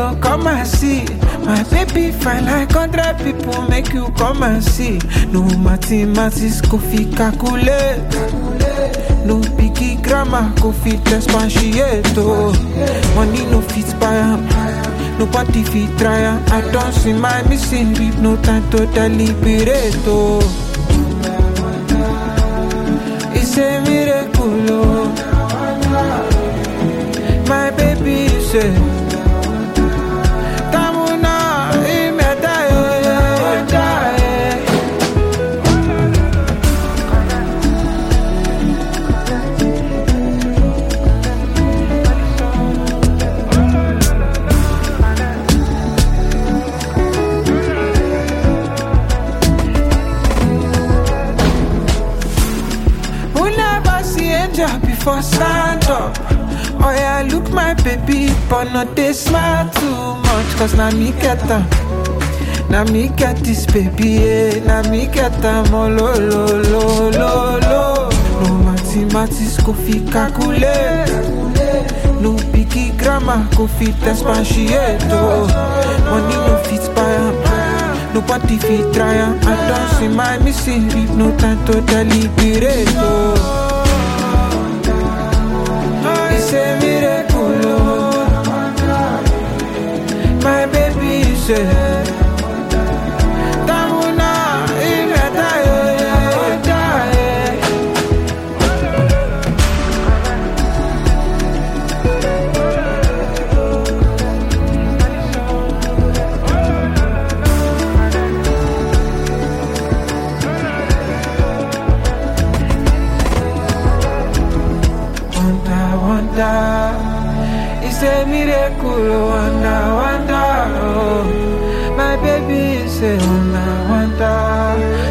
oh, come and see. My baby fine like hundred people, make you come and see. No mathematics, go fit calculate. No biggie grammar, go fit expatiate. Oh. Money no fit buy am. Nobody fit try am. I don't see my missing rib, no time to deliberate. Oh. It's a miracle, oh. My baby say. Tamuna, imeda, yo, yo, da, eh. Who never see angel before stand up? Oh yeah, look my baby, but not they smile too much, cause now me get them. Now me get this baby, yeah. Now me get them, oh lo lo lo lo lo. No mathematics go fit calculate. No biggie grammar go fit expatiate. Oh. Money no fit buy am. Nobody fit try am. I don't see my missing rib, no time to deliberate. Oh. It's a miracle, oh. My baby say. Tamuna, imeda, yo, yo, da, eh. Wonder, wonder, it's a miracle. oh, Wonder, wonder, oh. My baby say wonder, wonder,